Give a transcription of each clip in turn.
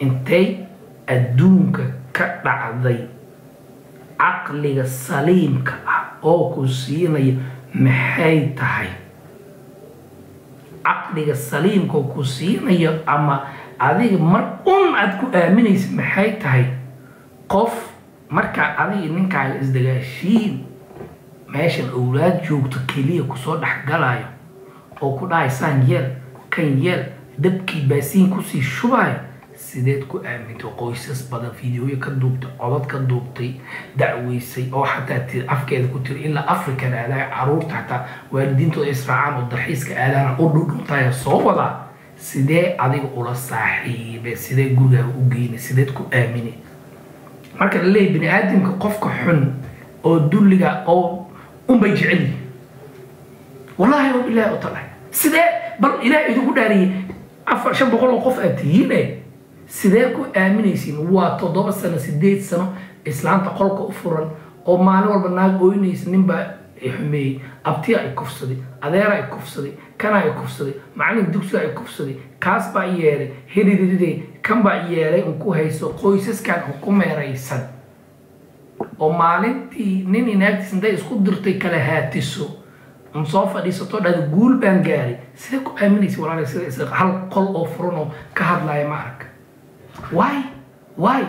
intay adduunka ka dhacday caqliga saliimka ah oo ku siinaya maxay tahay caqliga saliimka oo ku siinayo ama adiga mar un aad ku aaminaysa maxay tahay qof markaa adiga ninkaaga isdagaashiin meeshan owlaad joogto keliya kusoo dhexgalayo oo ku dhahay saan yeel kan yeel dabkii baasiin kusii shubayo sideed ku aamintay qoysas badan fideoya ka duubtay codad ka duubtay dacweysay oo xataa tiri afkeeda ku tiri ilaa african aadaaya caruurta xataa waalidiintooda israacaan oo dalxiiska aadaana u dhudhuntaya soo wadaa sidee adiga ula saaxiibe sidee gurigaaga u geynay sideed ku aaminay marka la leeyahy bini aadamka qofka xun oo dulliga oo unbay jecel yihin wallahi wa bilahi utala sidee bal ilaah idinku dhaariyey afar shan boqol oo qof aad tihiine sidee ku aaminaysiin waa toddoba sano sideed sano islaanta qolka u furan oo maalin walba naag ooynaysa ninbaa xumeeyey abtiya ay kufsaday adeera ay kufsaday kana ay kufsaday macalin dugsiga ay kufsaday kaas baa yeelay hiriride kan baa yeelay un ku hayso qoysaskan un ku meeraysan oo maalintii nin inaagtiis intay isku dirtay kala haatiso un soo fadhiisato dhada guul baan gaaray sidee ku aaminaysa walaala sida is hal qol oo furan oo ka hadlaya ma arag why why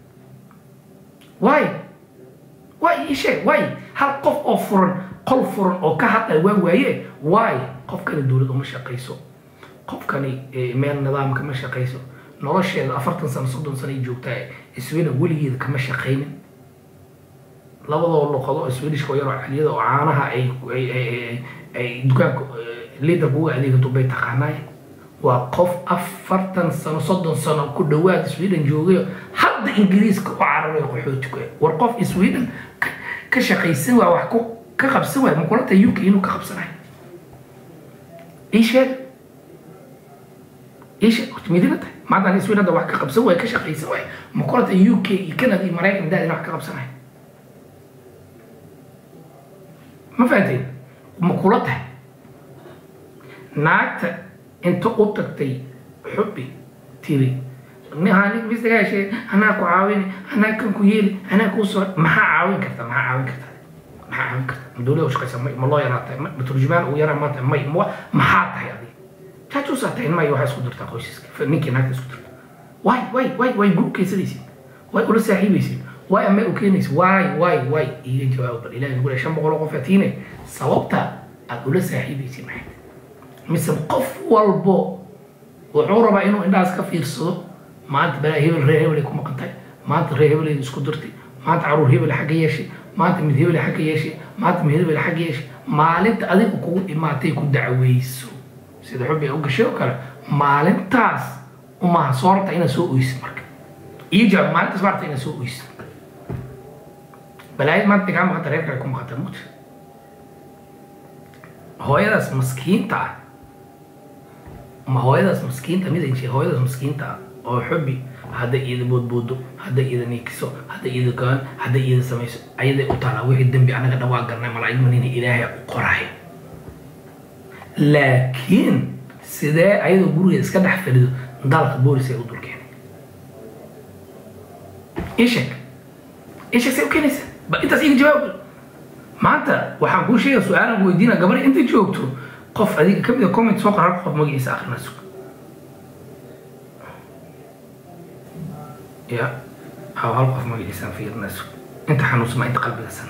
why why ii sheeg why hal qof oo furan qol furan oo ka hadlaya waa waaye why qofkani dowlad uma shaqayso qofkani meel nidaamka ma shaqayso nolosheeda afartan sano soddon sano ay joogtaa sweden weligeeda kama shaqaynin labadoo luqado oo swedishka oo yaroo caliyada oo caanaha ay ay dukaanka liidarka uga adeegato bay taqaanaay waa qof afartan sano soddon sano ku dhawaad sweden joogayo hadda ingiriiska u cararayo qaxootiku war qof sweden ka shaqaysan waa wax ka qabsan waay makulanta uk inuu ka qabsanayo ii sheeg ii sheeg horta midina tahay maanta sweden hadda wax ka qabsan waay ka shaqaysan waay makulanta uk iyo canada iyo maraykan daadina wax ka qabsanayo ma fahanteen ma kula tahay naagta inta u tagtay xubbi tiri nin bisdaga heshee anaa ku caawini anaa kan ku yeeli anaa kuu soo maxaa caawin karta maxaa caawin karta maxaa caawin karta dowlada u shaqaysa may ma loo yaraa tahay ma turjumaan uu yaraa maanta may maxaa tahay adiga jaajuusaa tahay may waxaa isku dirtaa qoysaska ninkii naagta isku dirta way way way way gurub kaysadaysid way ula saaxiibaysid way amay u keenaysa way way way iiga jawaab bal ilahi nugu shan boqol oo qof atiine sababta aad ula saaxiibaysid maxay mise qof walbo wuxuu rabaa inuu indhahaas ka fiirsado maanta balaa hebel reer hebelay ku maqantay maanta reer hebelay isku dirtay maanta caruur hebel xagga yeeshay maanta mid hebel xagga yeeshay maanta mid hebel xagga yeeshay maalinta adiga kugu imaatay ku dacweyso sida xubbi ay u gashay oo kale maalintaas umaha soo rabta inaad soo oysid marka iyo jawaab maalintaas baa rabta inaad soo oysid balaayad maanta kaa maqanta reer kale ku maqanta mut hooyadaas maskiinta ah ma hooyadaas maskiinta mid ay hooyadaas maskiinta ah oo xubbi hadday iyada boodboodo hadday iyada niikiso hadday iyada gaan hadday iyada samayso ayaday u taalaa wixii dembi anaga dhan waa garnay malaa'ig manina ilaahay u qorayo laakiin sidee ayadoo gurigeeda iska dhex fadhido dalka boolis ay u dul keenay ishek ishek say u keenaysa ba intaas iga jawaab maanta waxaan kuu sheegaya su-aalan ku weydiina gabar inta joogto qof adiga kamid a comment soo qor halka qof magaciisa akhrina sug ya haw hal qof magaciisaan fiirina sug inta xanuunsama inta qalbigasan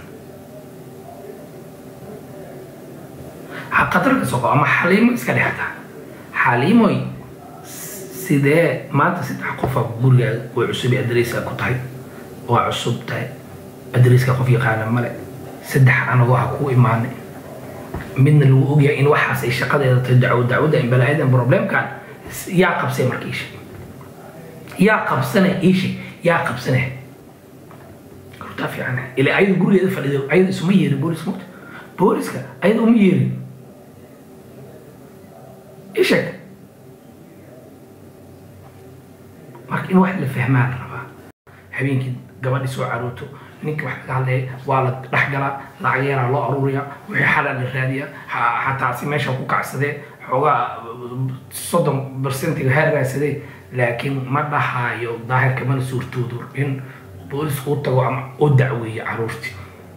khatarka soo qabo ama xaliimo iska dhextaa xaliimoy sidee maanta saddex qofa gurigaaga way cusub adreyska ku tahay waa cusub tahay adreyska qof yaqaana male saddex anagoo ha kuu imaanay midna lagu ogyahay in waxaas ay shaqadeeda tahay dacwo dacwadda in balaayadan problemkan yaa qabsay marka iishe yaa qabsanay iishe yaa qabsanay hortaa fiican ilaa ayada gurigeeda fadhido ayada isuma yeerin boolis mugta booliska ayada uma yeerin isheg marka in wax la fahmaa la rabaa habeenkii gabadhi soo carooto ninka wax laga hadlaya waa la dhexgalaa lacag yaraa loo aruuriyaa wixii xalaa la raadiyaa xataa si meesha ku kacsadee xoogaa soddon bersentiga ha raadsadee laakiin ma dhahaayo daahirka mana suurtoodo in boolisku u tago ama u dacweeyo caruurtii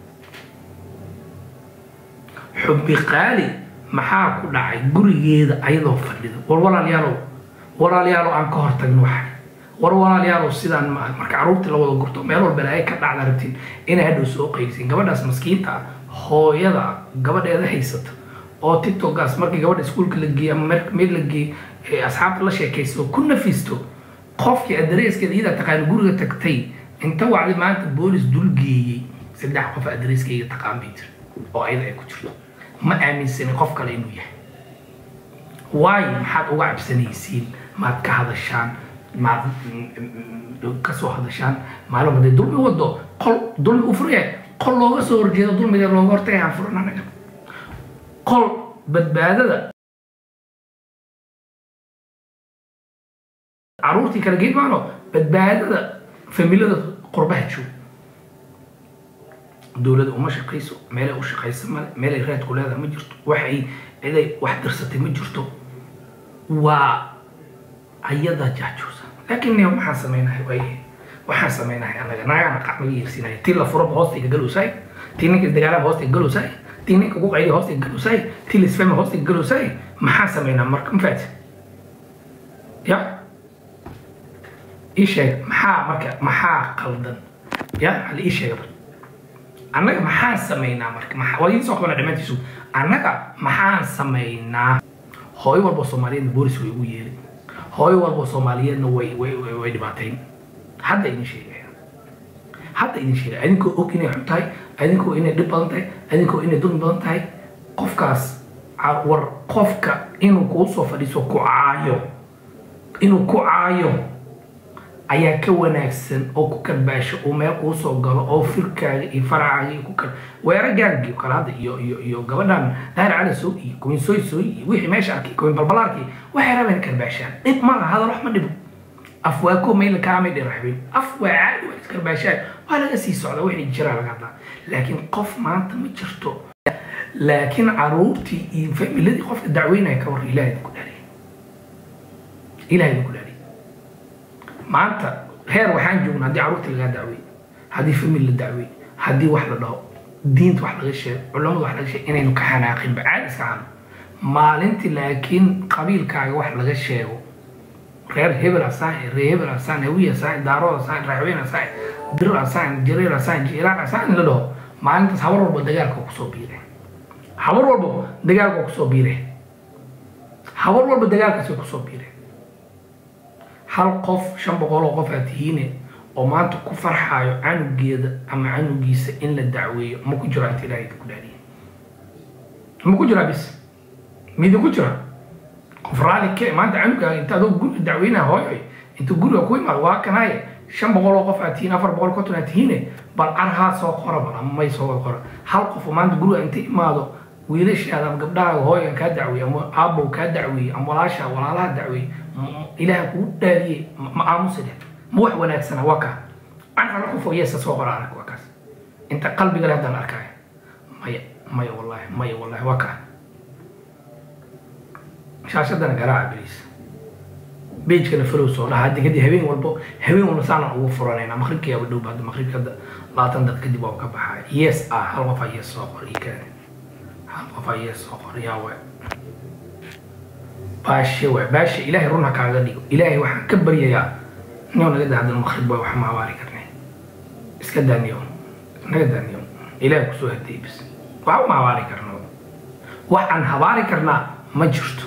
xubbi qaali maxaa ku dhacay gurigeeda ayadoo fadhida war walaalayaalow walaalayaalow aan ka hortagno waxa war walaalayaalow sidaan ma marka caruurtii la wada gurto meel walba ay ka dhacda rabtiin inay hadhow soo qaysin gabadhaas maskiinta ah hooyada gabadheeda haysata oo tiktokaas markii gabadha iskuulka la geeyey ama meel la geeyey asxaabta la sheekaysto ku nafisto qofkii adreeskeeda iyada taqaan guriga tagtay inta wacdi maanta boolis dul geeyey saddex qof adreeskeyga taqaan bay jira oo ayada ay ku jirto ma aaminsanin qof kale inuu yahay waayo maxaad uga cabsanaysiin maad ka hadashaan maad kasoo hadashaan maalin haday dulmi wado qol dulmi u furaya qol looga soo horjeedo dulmiga looga hortagayaan furan anaga qol badbaadada caruurtii kala geed maano badbaadada familada qurbaha joog dowladda uma shaqayso meelay u shaqaysa male meelay raadku leedaha ma jirto waxay ciday wax dirsatay ma jirto waa ayada jaajuusa laakiin ne waxaan samaynahay way waxaan samaynahay anaga naagaana qac naga yeersinaya tii la furaba hoostayga galowsaay tii ninka dagaalaba hoostayga galowsaay tii ninka ku qaydi hoostayga galowsaay tii lisfema hoostayga galowsaay maxaan samaynaa marka mafaati ya ii sheeg maxaa marka maxaa qaldan ya hal ii sheega bal annaga maxaan samaynaa marka waa idin soo qabana dhammaantiisu annaga maxaan samaynaa hooyo walba soomaaliyeedna boolis way ugu yeeri hooyo walba soomaaliyeedna way way way dhibaatayn hadda idin sheegaya hadda idin sheegaya adinkoo og inay xun tahay adinkoo inay dhib badan tahay adinkoo inay dulmi badan tahay qofkaas war qofka inuu kuu soo fadhiiso ku caayo inuu ku caayo ayaa ka wanaagsan oo ku karbaasho oo meel kuu soo galo oo firkaaga iyo faracaaga iyo ku kar weera gaangi kale hadda iyo iyo iyo gabadhan daahir cali soo iyo kuwin sooy sooy iyo wixii meesha arkay kuwin balbalaarkii waxay rabeen karbaashaan dhib ma laha hadal wax ma dhibo af waa ko mayla kaamay dhiraxbeen af waa caadi waa iskarbaashaan waa laga sii socda wixii jiraa laga hadlaa laakiin qof maanta ma jirto laakiin caruurtii iyo familadii qofka dacweynaya ka war ilaahay ku dhaaliy ilaahay ku dhaaliy maanta heer waxaan joognaa haddii caruurta lagaa dacwey haddii famil la dacwey haddii wax la dhaho diinta wax laga sheego culamada wax laga sheego inaynu ka xanaaqinba caadi iska hano maalintii laakiin qabiilkaaga wax laga sheego reer hebel asaahe reer hebel asaan hawiy asaahe daarood asaahe raaxweyn asaahe dir asaahe jareer asaahe jiiraan asaahe in la dhaho maalintaas habar walba dagaalka kusoo biire habar walba dagaalka kusoo biire habar walba dagaalkaasay kusoo biire hal qof shan boqol oo qof aad tihiine oo maanta ku farxaayo canugeeda ama canugiisa in la dacweeyo ma ku jiro inta ilaahay ku dhaariye ma ku jiraa bis midinku jira qof raali ke maanta canugaaga inta adoo guriga dacweynaya hooyoy inta guriga ku imaado waa kanaaye shan boqol oo qof aad tihiin afar boqol konton aad tihiine bal arhaa soo qora bal ama may soo qora hal qof oo maanta guriga inta imaado wiilashaada ama gabdhahaaga hooyan kaa dacweeye ama aabow kaa dacweeye ama walaasha walaalaha dacweeye ilaaha kugu dhaariyey ma aamusi leh ma wax wanaagsana waa kaa an hal qof oo yeesa soo qora arag waa kaas inta qalbiga leh haddaan arkaayo maya maya wallahi maya wallahi waa kaa shaashadana garaaca beliis beijkana falow soo dhaha haddi kadib habeen walbo habeen walba saanaan ugu furanayna maqribkiyaaba dhow hadda maqribka hadda labaatan dad kadib waa ka baxaya yes ah hal qof aa yes soo qor ii kaadi hal qof aa yes soo qor yaa waay baashe waay baashe ilaahay run ha kaaga dhigo ilaahay waxaan ka baryayaa niyow naga daa haddana maqrib waay waxa ma habaari karnay iska daa niyow naga daa niyow ilaahay kusoo hadiyey bis waxa ma habaari karna wax aan habaari karnaa ma jirto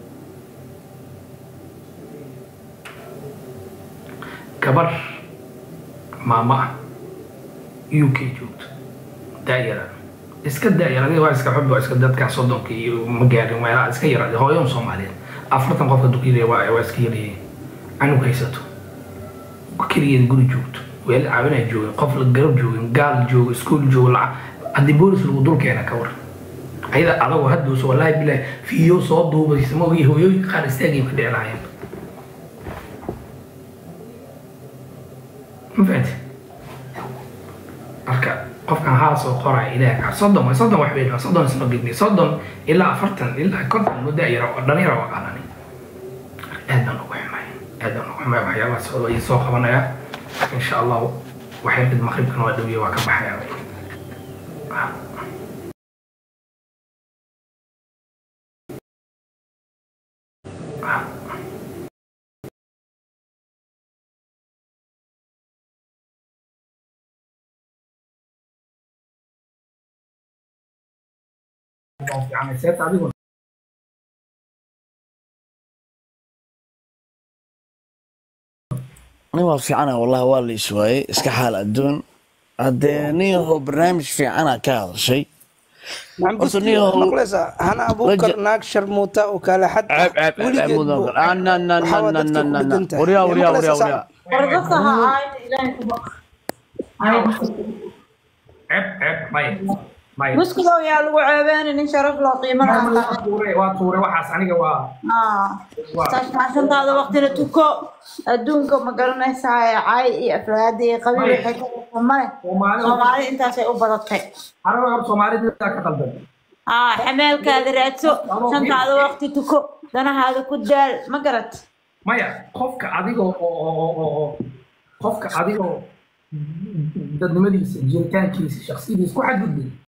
gabar maamo ah u k joogto daayara iska daayar adiga waa iska xubbi waa iska dadkaa soddonka iyo ma gaarin meelaha iska yar hooyon soomaaliyeed afartan qofka dukiyada waa waa iska yaryihiin canug haysato keligeeda guri joogto weel caawinaa joogin qof la garab joogin gaal joogo iskuol joogo lacag haddii boolis lagu dul keena ka war ayada adagoo hadduusa wallaahi bilahi fiyo soo duubaysa ma ogi hooyooyinka qaar istaagay ka dhici lahaayeen ma fahanti marka qofkan haa soo qoraya ilaah soddon waa soddon wax bay soddon isma gidni soddon ilaa afartan ilaa konton muddo yara dhalinyara waa qaanani aad baan ugu xumay aad baan ugu xumaya waxyaabahaas oo ii soo qabanaya insha allah waxay dhid maqribkan waa dhawiye waa ka baxaya fiican seeta adiguna nin waa fiicana wallahi waa la iswaayey iska xaal adduun haddee nin yahow barnaamij fiicana ka hadashay horta nin yahow maqlaysaa hana abuukar naag sharmuuta oo kale xad ah ceeb ceeb ceeb ceeb weligeed mudan buu- kale ah na na na waxaa na dadka na ku na dheganta. waryaa Yaa waryaa maqlaysaa waryaa saaxiib? waryaa War dadka ha aayna ilaahay ku baq. ceeb ceeb maya maya Muskilow yaa lagu ceebeenin in sharaf loo qiimo lahaa waa tahay. tuure waa tuure waxaas aniga waa Ah, waa saashmaashantaada waqtina tuko adduunka ma garanaysaa ee cay iyo afraadi iyo qabiil Maya. waxay ka dhigtaa male Soomaali- soomaali intaasay u badatay aniga hor soomaalida ka qaldan ah xameelkaada raadso shantaada waqti tuko danahaada ku daal ma garat maya qofka adigoo oo oo oo oo oo qofka adigoo dadnimadiisa jiritaankiisa shaksiyadiisa ku xadgudbay